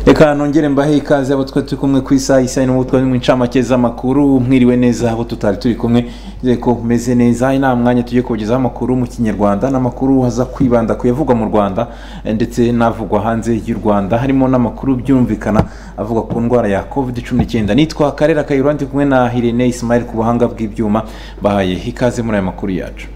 reka nongere mbahe ikaze abo twari turi kumwe ku isaha isa n'ubu twari mu ncamake z'amakuru mwiriwe neza abo tutari turi kumwe nizere ko mumeze neza nta mwanya tugiye kubagezaho amakuru mu kinyarwanda n'amakuru aza kwibanda ku yavugwa mu rwanda eh, ndetse n'avugwa hanze y'u rwanda harimo n'amakuru byumvikana avuga ku ndwara ya covid cumi n'icyenda nitwa karera kayura ndi kumwe na hirene isimayeli ku buhanga bw'ibyuma bahaye ikaze muri aya makuru yacu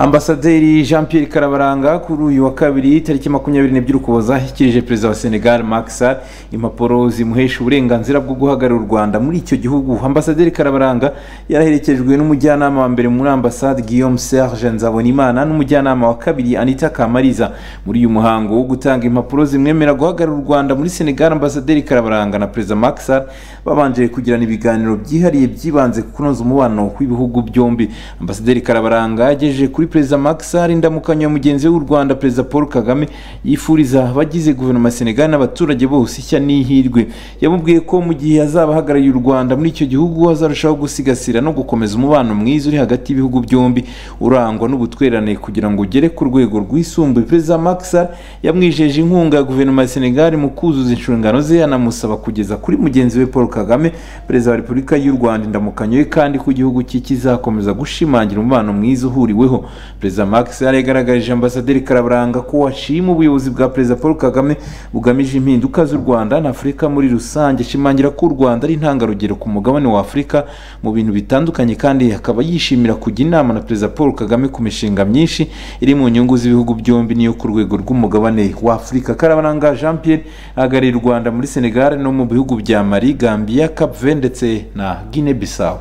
ambasaderi jean pierre karabaranga kuri uyu wa kabiri tariki makumyabiri n'ebyiri ukuboza ashyikirije perezida wa senegal Macky Sall impapuro zimuhesha uburenganzira bwo guhagararira u rwanda muri icyo gihugu ambasaderi karabaranga yaraherekejwe n'umujyanama wa mbere muri ambasade guillaume serge nzabonimana n'umujyanama wa kabiri anita kamariza muri uyu muhango wo gutanga impapuro zimwemera guhagararira u rwanda muri senegal ambasaderi karabaranga na perezida Macky Sall babanje kugirana ibiganiro byihariye byibanze ku kunoza umubano w'ibihugu byombi ambasaderi karabaranga yagejeje kuri perezida Macky Sall indamukanyo ya mugenzi we w'u Rwanda perezida Paul Kagame yifuriza abagize guverinoma ya Senegal n'abaturage bose ishya n'ihirwe yamubwiye ko mu gihe azaba ahagarariye u Rwanda muri icyo gihugu azarushaho gusigasira no gukomeza umubano mwiza uri hagati y'ibihugu byombi urangwa n'ubutwererane kugira ngo ugere ku rwego rwisumbuye perezida Macky Sall yamwijeje inkunga ya guverinoma ya Senegal mu kuzuza inshingano ze anamusaba kugeza kuri mugenzi we Paul Kagame perezida wa Repubulika y'u Rwanda indamukanyo ye kandi ko igihugu cye kizakomeza gushimangira umubano mwiza uhuriweho perezida Macky Sall yagaragarije ambasaderi karabaranga ko ashima ubuyobozi bwa perezida paul kagame bugamije impinduka z'u rwanda na afurika muri rusange ashimangira ko u rwanda ari intangarugero ku mugabane wa afurika mu bintu bitandukanye kandi akaba yishimira kujya inama na perezida paul kagame ku mishinga myinshi iri mu nyungu z'ibihugu byombi n'iyo ku rwego rw'umugabane wa afurika karabaranga jean pierre ahagarariye u rwanda muri senegal no mu bihugu bya mali gambia capve ndetse na guinea bissau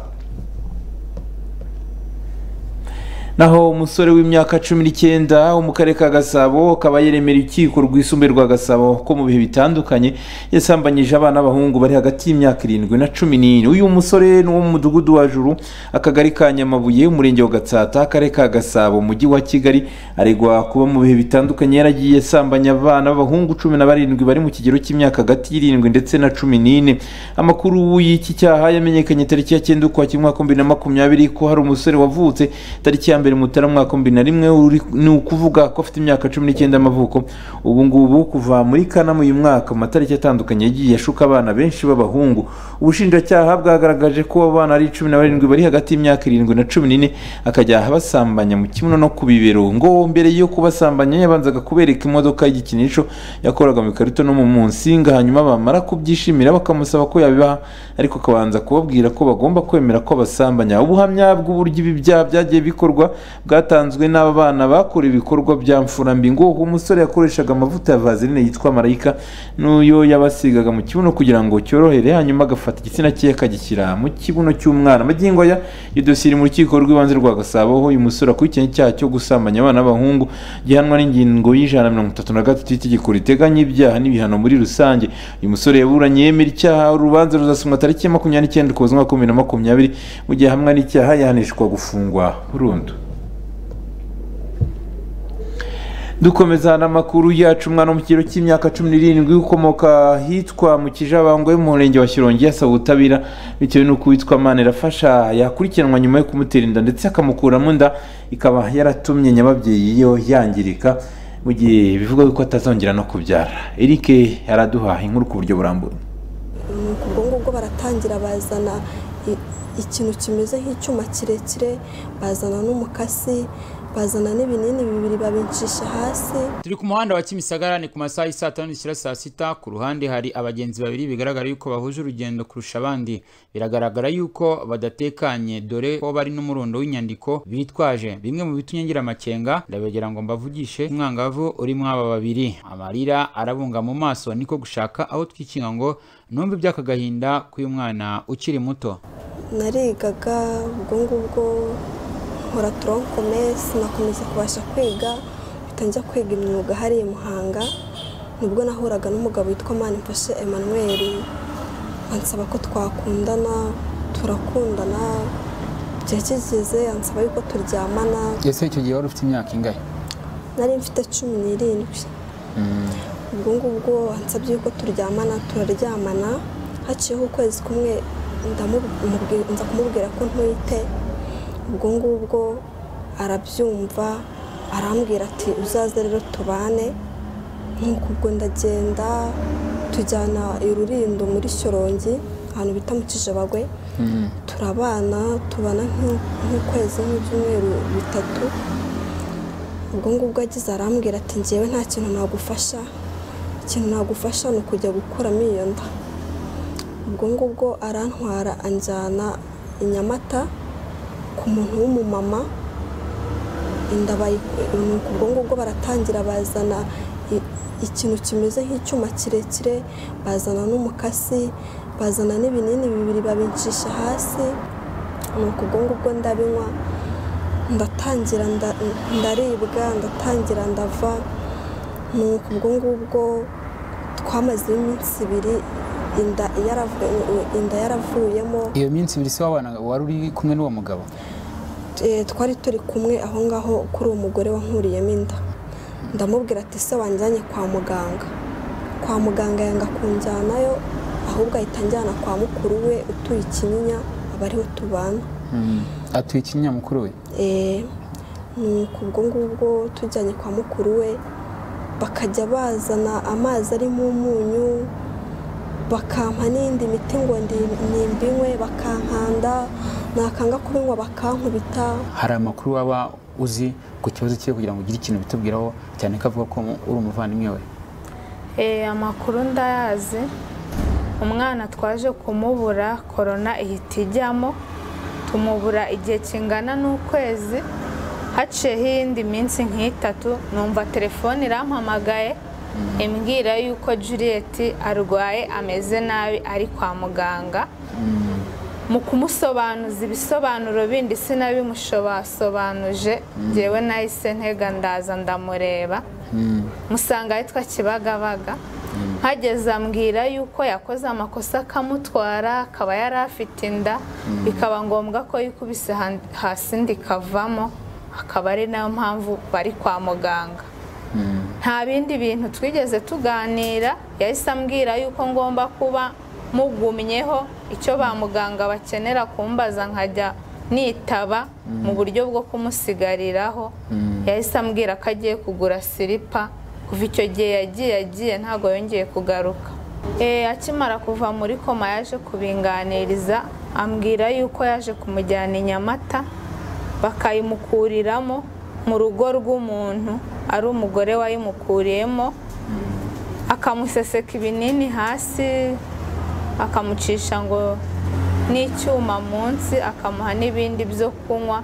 naho umusore w'imyaka cumi n'icyenda wo mu karere ka gasabo akaba yaremera urukiko rwisumbuye rwa gasabo ko mu bihe bitandukanye yasambanyije abana b'abahungu bari hagati y'imyaka irindwi na cumi n'ine uyu musore ni uwo mu mudugudu wa juru akagari ka nyamabuye umurenge wa gatsata akarere ka gasabo umujyi wa kigali aregwa kuba mu bihe bitandukanye yaragiye asambanya abana b'abahungu cumi na barindwi bari mu kigero cy'imyaka hagati y'irindwi ndetse na cumi n'ine amakuru y'iki cyaha yamenyekanye tariki ya cyenda ukwakira umwaka w'ibihumbi na makumyabiri ko hari umusore wavutse tariki ya mbere mutara mwaka wa bibiri na rimwe uri- ni ukuvuga ko afite imyaka cumi n'icyenda y'amavuko ubu ngubu kuva muri kanama uyu mwaka mu matariki atandukanye yagiye ashuka abana benshi b'abahungu ubushinjacyaha bwagaragaje ko abo bana ari cumi na barindwi bari hagati y'imyaka irindwi na cumi n'ine akajya abasambanya mu kibuno no ku bibero ngo mbere yo kubasambanya yabanzaga kubereka imodoka y'igikinisho yakoraga mu ikarito no mu munsinga hanyuma bamara kubyishimira bakamusaba ko yabibaha ariko akabanza kubabwira ko bagomba kwemera ko abasambanya ubuhamya bw'uburyo ibi byaha byagiye bikorwa bwatanzwe n'aba bana bakorewe ibikorwa bya mfurambi ngo uwo musore yakoreshaga amavuta ya vaseline yitwa marayika n'uyo yabasigaga mu kibuno kugira ngo cyorohere hanyuma agafata igitsina cye akagishyira mu kibuno cy'umwana magingo aya iyo dosiye iri mu rukiko rw'ibanze rwa gasabo aho uyu musore akurikiranye icyaha cyo gusambanya abana b'abahungu gihanwa n'ingingo y'ijana na mirongo itatu na gatatu y'itegeko riteganya ibyaha n'ibihano muri rusange uyu musore yaburanye yemera icyaha urubanza ruzasomwa tariki ya makumyabiri n'icyenda ukuboza umwaka w'ibihumbi bibiri na makumyabiri mu gihe hamwe n'icyaha yahanishwa gufungwa burundu dukomeza n'amakuru yacu umwana wo mu kigero cy'imyaka cumi n'irindwi ukomoka ahitwa mu kijabangwe mu murenge wa shyorongi yasaba ubutabera bitewe n'uko uwitwa mana irafasha yakurikiranwa nyuma yo kumutera inda ndetse akamukuramo inda ikaba yaratumye nyababyeyi yo yangirika mu gihe bivuga ko atazongera no kubyara eric yaraduha inkuru ku buryo burambuye ubwo ngubwo baratangira bazana i- ikintu kimeze nk'icyuma kirekire bazana n'umukasi bazana n'ibinini bibiri babicisha hasi turi ku muhanda wa kimisagara ni ku masaha y'i saa tanu zishyira saa sita ku ruhande hari abagenzi babiri bigaragara yuko bahuje urugendo kurusha abandi biragaragara yuko badatekanye dore ko bari n'umurundo w'inyandiko bitwaje bimwe mu bitumye ngira amakenga ndabegera ngo mbavugishe umwangavu urimo aba babiri amarira arabunga mu maso niko gushaka aho twikinga ngo numve iby'akagahinda k'uyu mwana ukiri muto narigaga ubwo ngubwo nkora tronkomesi nakomeza kubasha kwiga bitangira kwiga imyuga hariya i muhanga nibwo nahuraga n'umugabo witwa manimfashe emmanuel ansaba ko twakundana turakundana igihe kigeze ansaba yuko turyamana ese icyo gihe wari ufite imyaka ingahe nari mfite cumi n'irindwi ubwo ngubwo ansabye yuko turyamana turaryamana haciyeho ukwezi kumwe ndamubwi- nza kumubwira ko ntwite ubwo ngubwo arabyumva arambwira ati uzaze rero tubane nk'uko ubwo ndagenda tujyana i rurindo muri shyorongi ahantu bita mu kijabagwe turabana tubana nk'u- nk'ukwezi nk'ibyumweru bitatu ubwo ngubwo agize arambwira ati ngewe nta kintu nagufasha ikintu nagufasha ni ukujya gukuramo iyo nda ubwo ngubwo arantwara anjyana i nyamata ku muntu w'umumama inda bayi- ni uko ubwo ngubwo baratangira bazana i- ikintu kimeze nk'icyuma kirekire bazana n'umukasi bazana n'ibinini bibiri babincisha hasi ni uko ubwo ngubwo ndabinywa ndatangira nda- ndaribwa ndatangira ndava ni uko ubwo ngubwo twamaze iminsi ibiri inda yaravu- inda yaravuyemo iyo minsi ibiri se wabana wari uri kumwe n'uwo mugabo Eh, twari turi kumwe aho ngaho kuri uwo mugore wankuriyemo inda ndamubwira ati se wanjyanye kwa muganga kwa muganga yanga kunjyanayo ahubwo ahita anjyana kwa mukuru we utuye ikinyinya aba ariho tubana atuye ikinya mukuru we Eh, ni uko ubwo ngubwo tujyanye kwa mukuru we bakajya bazana amazi arimo umunyu bakampa n'indi miti ngo ndi- nimbinywe bakankanda nakanga kubinywa bakankubita hari amakuru waba uzi ku kibazo cye kugira ngo ugire ikintu bitubwiraho cyane ko avuga ko uri umuvandimwe we Eh, amakuru ndayazi umwana twaje kumubura korona ihita ijyamo tumubura igihe kingana n'ukwezi haciyeho iyindi minsi nk'itatu numva telefone irampamagaye imbwira yuko Juliet arwaye ameze nabi ari kwa muganga mu kumusobanuza ibisobanuro bindi sinabimushobasobanuje ngewe nahise ntega ndaza ndamureba musanga yitwa kibagabaga nkageze ambwira yuko yakoze amakosa akamutwara akaba yari afite inda bikaba ngombwa ko yikubise han- hasi ndikavamo akaba ari nayo mpamvu bari kwa muganga nta bindi bintu twigeze tuganira yahise ambwira yuko ngomba kuba mugumyeho icyo ba muganga bakenera kumbaza nkajya nitaba mu buryo bwo kumusigariraho yahise ambwira ko agiye kugura silipa kuva icyo gihe yagiye yagiye ntabwo yongeye kugaruka Eh, akimara kuva muri koma yaje kubinganiriza ambwira yuko yaje kumujyana i nyamata bakayimukuriramo mu rugo rw'umuntu ari umugore wayimukuriyemo akamuseseka ibinini hasi akamucisha ngo n'icyuma munsi akamuha n'ibindi byo kunywa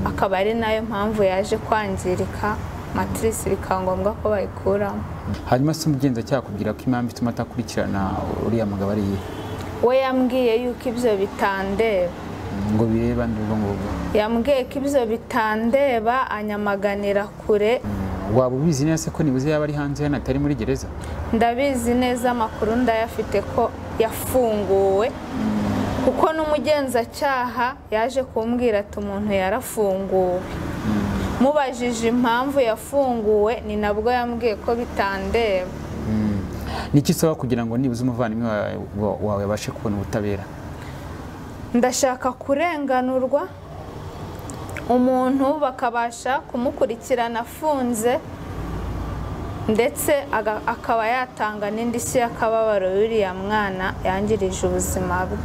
akaba ari nayo mpamvu yaje kwangirika matirisi bikaba ngombwa ko bayikuramo hanyuma se umugenzacyaha akubwira ko impamvu ituma atakurikirana uriya mugabo ari iye we yambwiye yuko ibyo bitandeba ngo bireba n'ubwo ngubwo yambwiye ko ibyo bitandeba anyamaganira kure waba ubizi neza se ko nibuze yaba ari hanze hano atari muri gereza ndabizi neza amakuru ndayafite ko yafunguwe kuko n'umugenzacyaha yaje kumbwira ati umuntu yarafunguwe mubajije impamvu yafunguwe ni nabwo yambwiye ko bitandeba niki usaba kugira ngo nibuze umuvandimwe wawe- wawe abashe kubona ubutabera ndashaka kurenganurwa umuntu bakabasha kumukurikirana afunze ndetse aga- akaba yatanga n'indishyi y'akababaro y'uriya mwana yangirije ubuzima bwe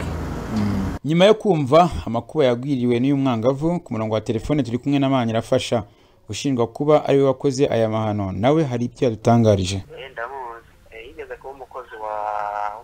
nyuma yo kumva amakuba yagwiriwe n'uyu mwangavu ku murongo wa telefone turi kumwe na Manirafasha ushinjwa kuba ariwe wakoze aya mahano nawe hari ibyo yadutangarije Eh, ndamuzi Eh, yigeze kuba umukozi wa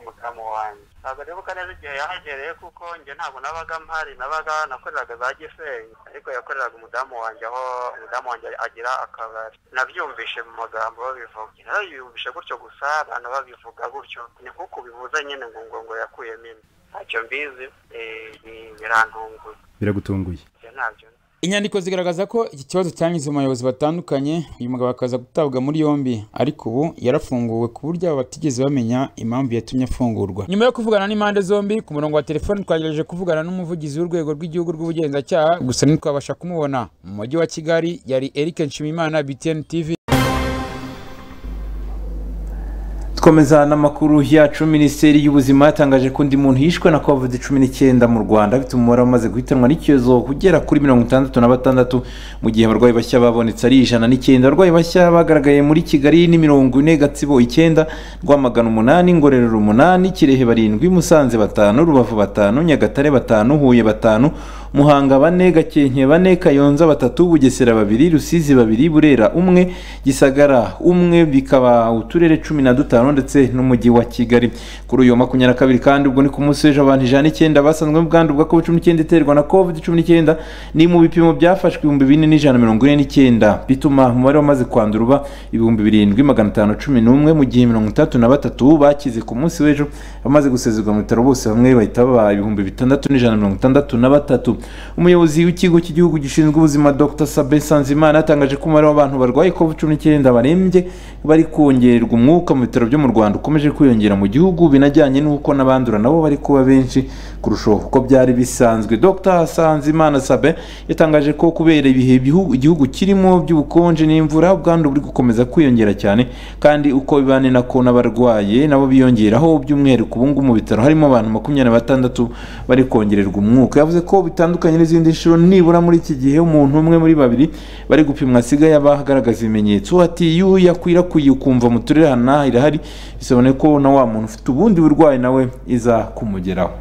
umudamu wanjye ntabwo nibuka neza igihe yahagereye kuko njye ntabwo nabaga mpari nabaga nakoreraga za gisenyi ariko yakoreraga umudamu wanjye aho umudamu wanjye agira akabari nabyumvishe mu magambo babivuga narabiyumvishe gutyo gusa abantu babivuga gutyo ni nk'uko bivuze nyine ngo ngo ngo yakuyemo inda ntacyo mbizi eh, bi- birantunguye biragutunguye Ibyo ntabyo inyandiko zigaragaza ko iki kibazo cyanyuze mu bayobozi batandukanye uyu mugabo akaza gutabwa muri yombi ariko ubu yarafunguwe ku buryo aba batigeze bamenya impamvu yatumye afungurwa nyuma yo kuvugana n'impande zombi ku murongo wa telefone twagerageje kuvugana n'umuvugizi w'urwego rw'igihugu rw'ubugenzacyaha gusa ntitwabasha kumubona mu mujyi wa kigali yari eric nshimiyimana btn tv dukomeza n'amakuru yacu minisiteri y'ubuzima yatangaje ko undi muntu yishwe na covid cumi n'icyenda mu rwanda afite umubare wamaze guhitanwa n'icyorezo ugera kuri mirongo itandatu na batandatu mu gihe abarwayi bashya babonetse ari ijana n'icyenda abarwayi bashya bagaragaye muri kigali ni mirongo ine gatsibo icyenda rwamagana umunani ngororero umunani kirehe barindwi musanze batanu rubavu batanu nyagatare batanu huye batanu muhanga bane gakenke bane kayonza batatu bugesera babiri rusizi babiri burera umwe gisagara umwe bikaba uturere cumi na dutanu ndetse n'umujyi wa kigali kuri uyu wa makumyabiri na kabiri kandi ubwo ni ku munsi w'ejo abantu ijana n'icyenda basanzwe ubwandu bwa covid cumi n'icyenda iterwa na covid cumi n'icyenda ni mu bipimo byafashwe ibihumbi bine n'ijana mirongo ine n'icyenda bituma umubare wamaze kwandura uba ibihumbi birindwi magana atanu cumi n'umwe mu gihe mirongo itandatu na batatu bakize ku munsi w'ejo abamaze gusezerwa mu bitaro bose bamwe bahita baba ibihumbi bitandatu n'ijana mirongo itandatu na batatu umuyobozi w'ikigo cy'igihugu gishinzwe ubuzima dr sabe sanzimana yatangaje ko umubare w'abantu barwaye covid cumi n'icyenda barembye bari kongererwa umwuka mu bitaro byo mu rwanda ukomeje kwiyongera mu gihugu binajyanye n'uko n'abandura nabo bari kuba benshi kurusha uko byari bisanzwe dr sanzimana sabe yatangaje ko kubera ibihe bihu- igihugu kirimo by'ubukonje n'imvura ubwandu buri gukomeza kwiyongera cyane kandi uko biba ni nako n'abarwaye nabo biyongeraho by'umwihariko ubu ngubu mu bitaro harimo abantu makumyabiri na batandatu bari kongererwa umwuka yavuze ko bitandukanye n'izindi nshuro nibura muri iki gihe umuntu umwe muri babiri bari gupimwa asigaye aba agaragaza ibimenyetso ati iyo yakwirakwiriye ukumva mu turere aha n'aha irahari bisobanuye ko na wa muntu ufite ubundi burwayi nawe iza kumugeraho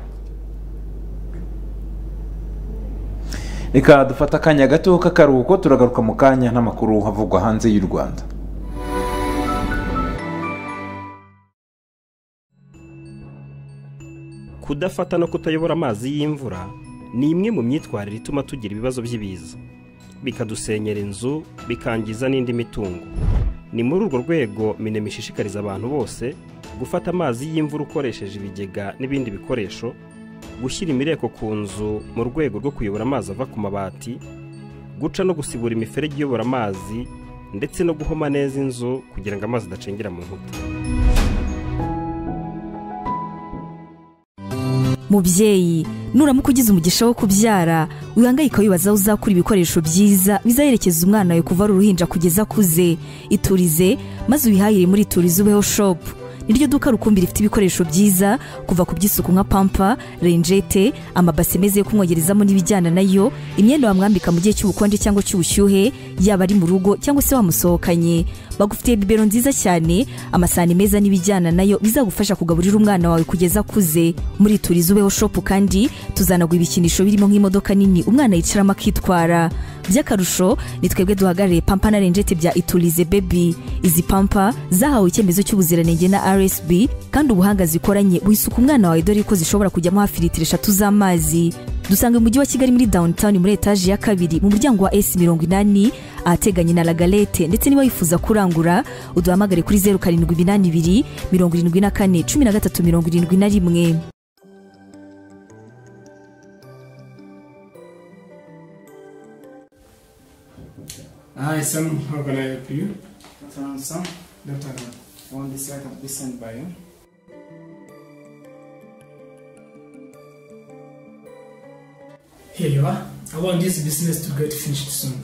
reka dufate akanya gato k'akaruhuko turagaruka mu kanya n'amakuru avugwa hanze y'u rwanda kudafata no kutayobora amazi y'imvura ni imwe mu myitwarire ituma tugira ibibazo by'ibiza bikadusenyera inzu bikangiza n'indi mitungo ni muri urwo rwego minema ishishikariza abantu bose gufata amazi y'imvura ukoresheje ibigega n'ibindi bikoresho gushyira imireko ku nzu mu rwego rwo kuyobora amazi ava ku mabati guca no gusibura imiferege iyobora amazi ndetse no guhoma neza inzu kugira ngo amazi adacengera mu nkuta mubyeyi nuramuka ugize umugisha wo kubyara wihangayika wibaza aho uzakura ibikoresho byiza bizaherekeza umwana wawe kuva ari uruhinja kugeza akuze iturize maze ubihahire muri iturize ubeho shopu niryo duka rukumbi rifite ibikoresho byiza kuva ku by'isuku nka pampa renjete amabase meza yo kumwogerezamo n'ibijyana nayo imyenda wamwambika mu gihe cy'ubukonje cyangwa cy'ubushyuhe yaba ari mu rugo cyangwa se wamusohokanye bagufitiye bibero nziza cyane amasahani meza n'ibijyana nayo bizagufasha kugaburira umwana wawe kugeza akuze muri turizi ubeho shopu kandi tuzanagura ibikinisho birimo nk'imodoka nini umwana yicaramo akitwara by'akarusho ni twebwe duhagarariye pampa na renjete bya iturize bebi izi pampa zahawe icyemezo cy'ubuziranenge na rsb kandi ubuhanga zikoranye wisuka umwana wawe dore ko zishobora kujyamo hafi litiro eshatu z'amazi dusanga mu mujyi wa kigali muri downtown muri etaje ya kabiri mu muryango wa s mirongo inani ahateganye na lagalete ndetse niba wifuza kurangura uduhamagare kuri zeru karindwi iminani ibiri mirongo irindwi na kane cumi na gatatu mirongo irindwi na rimwe Hi, Sam. How can I help you? Turn some Dr. Ram. on this side of this and by you. Here you are. I want this business to get finished soon.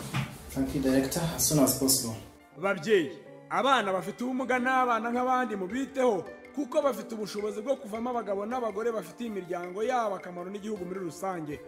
Thank you, Director, as soon as possible. babyeyi abana bafite ubumuga n'abana nk'abandi mubiteho kuko bafite ubushobozi bwo kuvamo abagabo n'abagore bafitiye imiryango yabo akamaro n'igihugu muri rusange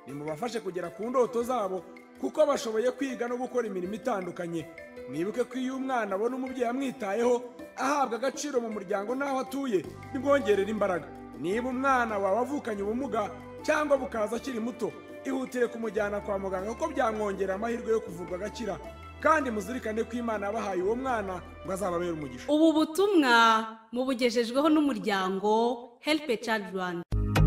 nimubafashe kugera ku ndoto zabo kuko bashoboye kwiga no gukora imirimo itandukanye mwibuke ko iyo umwana abona umubyeyi amwitayeho ahabwa agaciro mu muryango n'aho atuye bimwongerera imbaraga niba umwana wawe avukanye ubumuga cyangwa bukaza akiri muto ihutire kumujyana kwa muganga kuko byamwongerera amahirwe yo kuvurwa agakira kandi muzirikane ko imana yabahaye uwo mwana ngo azababere umugisha ubu butumwa mubugejejweho n'umuryango help child rwanda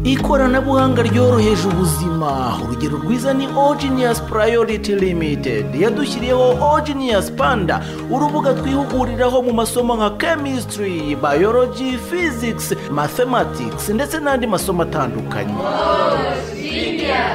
ikoranabuhanga ryoroheje ubuzima urugero rwiza ni ogenius priority limited yadushyiriyeho ogenius panda urubuga twihuguriraho mu masomo nka chemistry biology physics mathematics ndetse n'andi masomo atandukanye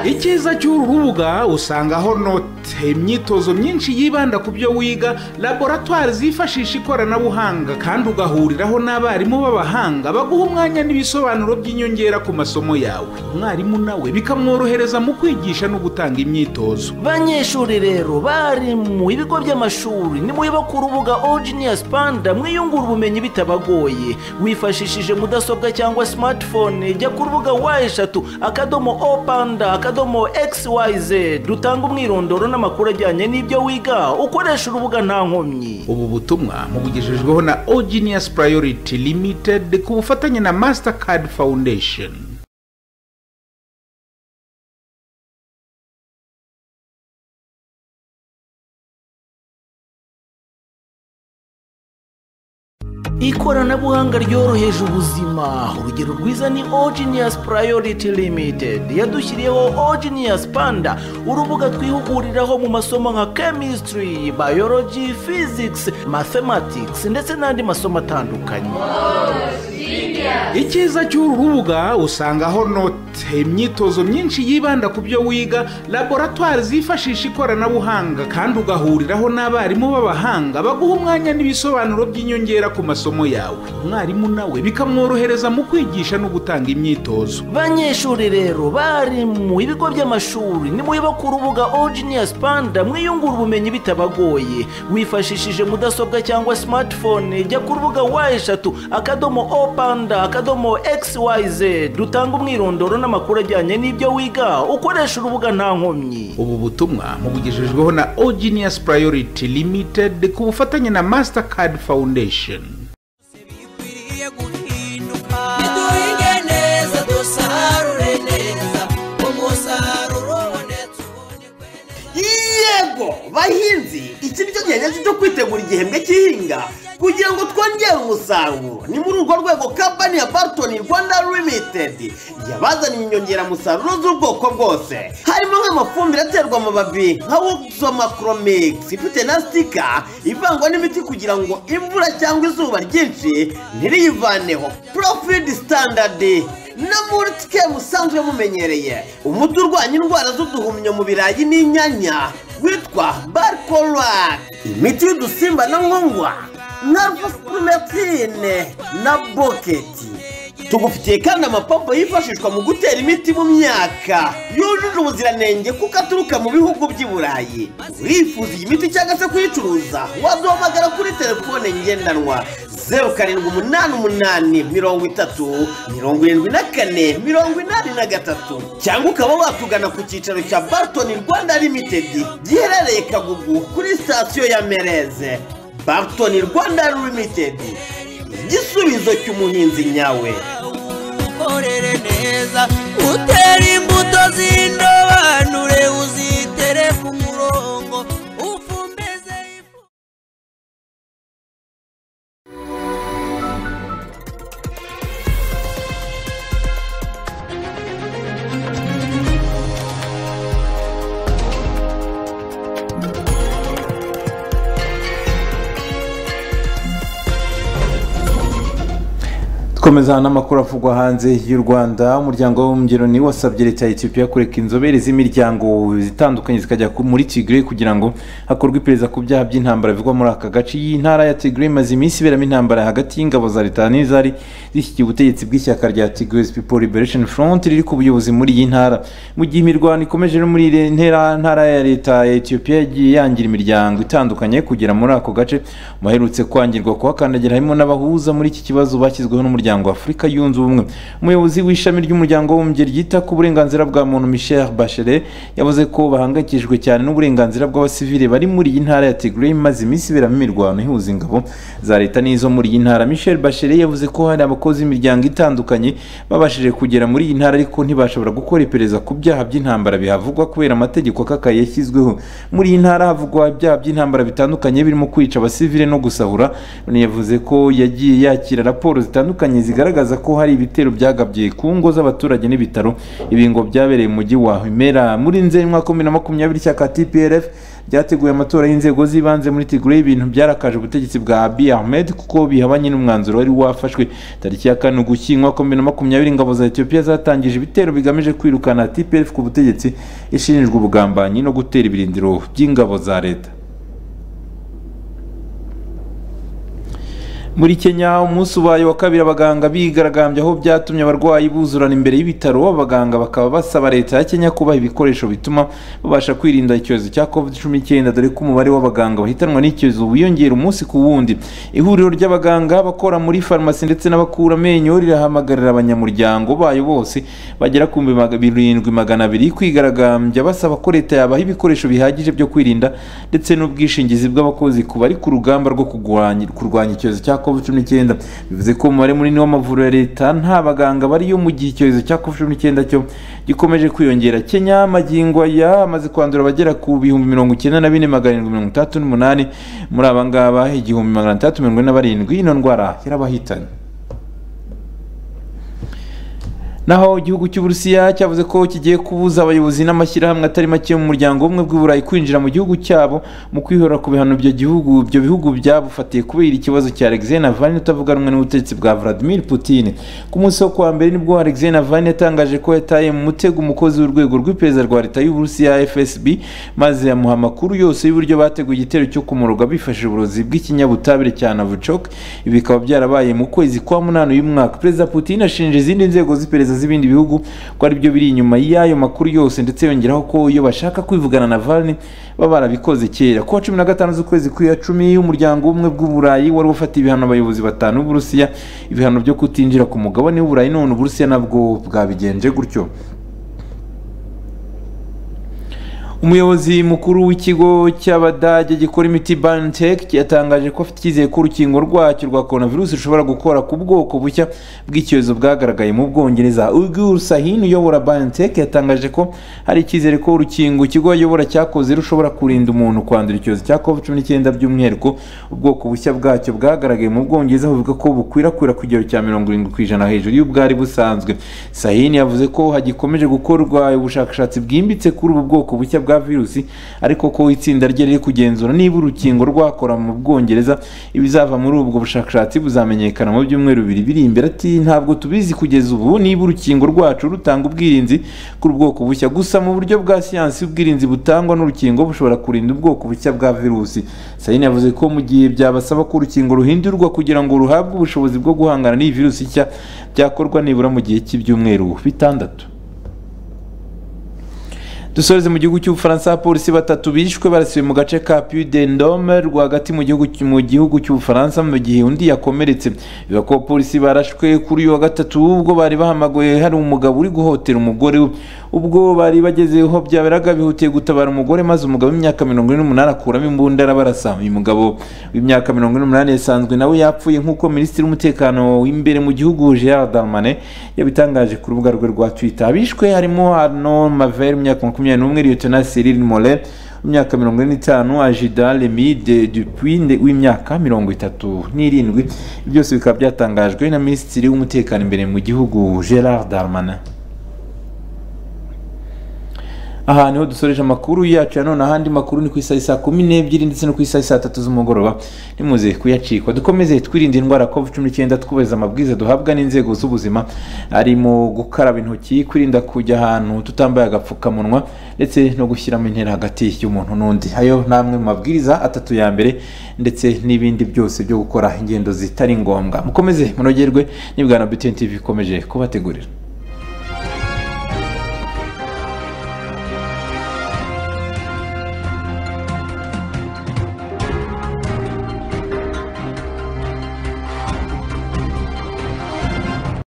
icyiza cy'uru rubuga usangaho note imyitozo myinshi yibanda ku byo wiga laboratwari zifashisha ikoranabuhanga kandi ugahuriraho n'abarimu b'abahanga baguha umwanya n'ibisobanuro by'inyongera ku masomo yawe umwarimu nawe bikamworohereza mu kwigisha no gutanga imyitozo banyeshuri rero bari mu bigo by'amashuri nimuyoba ku rubuga ojiniyasi panda mwiyungura ubumenyi bitabagoye wifashishije mudasobwa cyangwa smartphone jya ku rubuga wa eshatu akadomo o panda akadomo xyz dutanga umwirondoro n'amakuru ajyanye n'ibyo wiga ukoresha urubuga nta nkomyi ubu butumwa mubugejejweho na ojiniyasi purayoriti limitedi ku bufatanye na masitakadi foundation ikoranabuhanga ryoroheje ubuzima urugero rwiza ni ojiniyasi purayoriti limitedi yadushyiriyeho ojiniyasi panda urubuga twihuguriraho mu masomo nka kemisitiri bayoroji fizikisi mathematikisi ndetse n'andi masomo atandukanye icyiza cy'uru rubuga usangaho note imyitozo myinshi yibanda ku byo wiga laboratwari zifashisha ikoranabuhanga kandi ugahuriraho n'abarimu b'abahanga baguha umwanya n'ibisobanuro by'inyongera ku masomo yawe umwarimu nawe bikamworohereza mu kwigisha no gutanga imyitozo banyeshuri rero bari mu bigo by'amashuri nimuyoba ku rubuga ojiniyasi panda mwiyungura ubumenyi bitabagoye wifashishije mudasobwa cyangwa smartphone jya ku rubuga wa eshatu akadomo o panda akadomo xyz dutanga umwirondoro n'amakuru ajyanye n'ibyo wiga ukoresha urubuga nta nkomyi ubu butumwa mubugejejweho na ojiniyasi purayoriti limitedi ku bufatanye na masitakadi foundation yego bahinzi iki nicyo gihe nyacyo cyo kwitegura igihembwe cy'ihinga kugira ngo twongere umusaruro ni muri urwo rwego kampani ya baritoni rwanda limitedi yabazaniye inyongeramusaruro z'ubwoko bwose harimo nk'amafumbire aterwa amababi nka woksomakromix ifite na sitika ivangwa n'imiti kugira ngo imvura cyangwa izuba ryinshi ntiriyivaneho profidi sitandadi na mulitike musanzwe mumenyereye umuti urwanya indwara z'uduhumyo mu birayi n'inyanya witwa barikorak imiti y'udusimba na nkongwa na rufusipurumetine na boketi tugufitiye kandi amapompo yifashishwa mu gutera imiti mu myaka yujuje ubuziranenge kuko aturuka mu bihugu by'i burayi urifuza iyi miti cyangwa se kuyicuruza waduhamagara kuri telefone ngendanwa zeru karindwi umunani umunani mirongo itatu mirongo irindwi na kane mirongo inani na gatatu cyangwa ukaba watugana ku cyicaro cya baritoni rwanda limitedi giherereye kagugu kuri sitasiyo ya mereze baritoni rwanda limitedi igisubizo cy'umuhinzi nyawe ukorere neza utere imbuto z'indobanure uzitere ku murongo ufumbeze dukomeza n'amakuru avugwa hanze y'u rwanda umuryango w'ubumbiro niwo wasabye leta ya etiyopiya kureka inzobere z'imiryango itandukanye zikajya muri tigre kugira ngo hakorwe iperereza ku byaha by'intambara bivugwa muri aka gace iyi ntara ya tigre imaze iminsi iberamo intambara hagati y'ingabo za leta n'izari zishyigiye ubutegetsi bw'ishyaka rya tigre people liberation front riri ku buyobozi muri iyi ntara mu gihe imirwano ikomeje no muri ntera ntara ya leta ya etiyopiya yagiye yangira imiryango itandukanye kugera muri ako gace mu baherutse kwangirwa kuhakandagira harimo n'abahuza muri iki kibazo bashyizweho n'umuryango w'umuryango w'afurika yunze ubumwe umuyobozi w'ishami ry'umuryango w'ubumbyi ryita ku burenganzira bwa muntu michel bachelet yavuze ko bahangayikishijwe cyane n'uburenganzira bw'abasivile bari muri iyi ntara ya tigray imaze iminsi iberamo imirwano ihuza ingabo za leta n'izo muri iyi ntara michel bachelet yavuze ko hari abakozi b'imiryango itandukanye babashije kugera muri iyi ntara ariko ntibashobora gukora iperereza ku byaha by'intambara bihavugwa kubera amategeko akakaye yashyizweho muri iyi ntara havugwa ibyaha by'intambara bitandukanye birimo kwica abasivile no gusahura yavuze ko yagiye yakira raporo zitandukanye zigaragaza ko hari ibitero byagabye ku ngo z'abaturage n'ibitaro ibi ngo byabereye mu mujyi wa Humera muri nzeri mwaka wa bibiri na makumyabiri ishyaka TPLF ryateguye amatora y'inzego z'ibanze muri Tigray ibintu byarakaje ubutegetsi bwa Abiy Ahmed kuko bihabanye n'umwanzuro wari wafashwe tariki ya kane ugushyingo kwa bibiri na makumyabiri ingabo za Ethiopia zatangije ibitero bigamije kwirukana TPLF ku butegetsi ishinjwa ubugambanyi no gutera ibirindiro by'ingabo za leta muri kenya umunsi ubaye wa kabiri abaganga bigaragambye aho byatumye abarwayi buzurana imbere y'ibitaro abaganga bakaba basaba leta ya kenya kubaha ibikoresho bituma babasha kwirinda icyorezo cya covid cumi n'icyenda dore ko umubare w'abaganga bahitanwa n'icyorezo wiyongera umunsi ku wundi ihuriro ry'abaganga bakora muri farumasi ndetse n'abakura amenyo rirahamagarira abanyamuryango bayo bose bagera ku bihumbi birindwi magana abiri kwigaragambya basaba ko leta yabaha ibikoresho bihagije byo kwirinda ndetse n'ubwishingizi bw'abakozi ku bari ku rugamba rwo kurwanya kurwanya icyorezo cya covid cumi n'icyenda bivuze ko umubare munini w'amavuriro ya leta nta baganga bariyo mu gihe icyorezo cya covid cumi n'icyenda cyo gikomeje kwiyongera kenya amagingo aya amaze kwandura abagera ku bihumbi mirongo icyenda na bine magana arindwi mirongo itandatu n'umunani muri aba ngaba igihumbi magana atandatu mirongo ine na barindwi ino ndwara yarabahitanye naho igihugu cy'uburusiya cyavuze ko kigiye kubuza abayobozi n'amashyirahamwe atari make yo mu muryango w'ubumwe bw'uburayi kwinjira mu gihugu cyabo mu kwihora ku bihano ibyo gihugu ibyo bihugu byabufatiye kubera ikibazo cya alexei navalny utavuga rumwe n'ubutegetsi bwa vladimir putin ku munsi wo kuwa mbere nibwo alexei navalny yatangaje ko yataye mu mutego umukozi w'urwego rw'iperereza rwa leta y'uburusiya fsb maze yamuha amakuru yose y'uburyo bateguye igitero cyo kumurwa bifashishije uburozi bw'ikinyabutabire cya navucok ibi bikaba byarabaye mu kwezi kwa munani uyu mwaka perezida putin ashinja izindi nzego z'iperereza z'ibindi bihugu ko ari byo biri inyuma y'ayo makuru yose ndetse yongeraho ko iyo bashaka kwivugana na valni baba barabikoze kera kuwa cumi na gatanu z'ukwezi kwa cumi umuryango w'ubumwe bw'uburayi wari ufatiye ibihano abayobozi batanu b'uburusiya ibihano byo kutinjira ku mugabane w'uburayi none uburusiya nabwo bwabigenje gutyo umuyobozi mukuru w'ikigo cy'abadage gikora imiti BioNTech yatangaje ko afite icyizere ko urukingo rwacyo rwa coronavirus rushobora gukora ku bwoko bushya bw'icyorezo bwagaragaye mu Bwongereza Ugur Sahin uyobora BioNTech yatangaje ko hari icyizere ko urukingo ikigo ayobora cyakoze rushobora kurinda umuntu kwandura icyorezo cya COVID-19 by'umwihariko ubwoko bushya bwacyo bwagaragaye mu Bwongereza buvuga ko bukwirakwira ku kigero cya 70% hejuru y'ubwari busanzwe Sahin yavuze ko hagikomeje gukorwa ubushakashatsi bwimbitse kuri ubu bwoko bushya bwa virusi ariko ko itsinda rye riri kugenzura niba urukingo rwakora mu bwongereza ibizava muri ubwo bushakashatsi buzamenyekana mu byumweru bibiri biri imbere ati ntabwo tubizi kugeza ubu niba urukingo rwacu rutanga ubwirinzi ku bwoko bushya gusa mu buryo bwa siyansi ubwirinzi butangwa n'urukingo bushobora kurinda ubwoko bushya bwa virusi sayini yavuze ko mu gihe byabasaba ko urukingo ruhindurwa kugira ngo ruhabwe ubushobozi bwo guhangana n'iyi virusi nshya byakorwa nibura mu gihe cy'ibyumweru bitandatu dusoreze mu gihugu cy'ubufaransa abapolisi batatu bishwe barasiwe mu gace ka puy de ndome rwagati mu gihugu cy'ubufaransa mu gihe undi yakomeretse bivuga ko abapolisi barashwe kuri uyu wa gatatu ubwo bari bahamagoye hari umugabo uri guhotera umugore we ubwo bari bagezeho byaberaga bihutiye gutabara umugore maze umugabo w'imyaka mirongo ine n'umunani akuramo imbunda arabarasa uyu mugabo w'imyaka mirongo ine n'umunani yasanzwe nawe yapfuye nk'uko minisitiri w'umutekano w'imbere mu gihugu gerard darmane yabitangaje ku rubuga rwe rwa twitter abishwe harimo arno mavel imyaka makumyabiri makumyabiri n'umwe liyotona cyril mole w'imyaka mirongo ine n'itanu ajida remi de dupuy w'imyaka mirongo itatu n'irindwi byose bikaba byatangajwe na minisitiri w'umutekano imbere mu gihugu gerard darmana aha niho dusoreje amakuru yacu ya none ahandi makuru ni ku isaha saa kumi n'ebyiri ndetse no ku isaha saa tatu z'umugoroba nimuze kuyacikwa dukomeze twirinde indwara covid cumi n'icyenda twubahiriza amabwiriza duhabwa n'inzego z'ubuzima arimo gukaraba intoki kwirinda kujya ahantu tutambaye agapfukamunwa ndetse no gushyiramo intera hagati y'umuntu n'undi ayo ni amwe mu mabwiriza atatu ya mbere ndetse n'ibindi byose byo gukora ingendo zitari ngombwa mukomeze munogerwe n'ibwana btn tv ikomeje kubategurira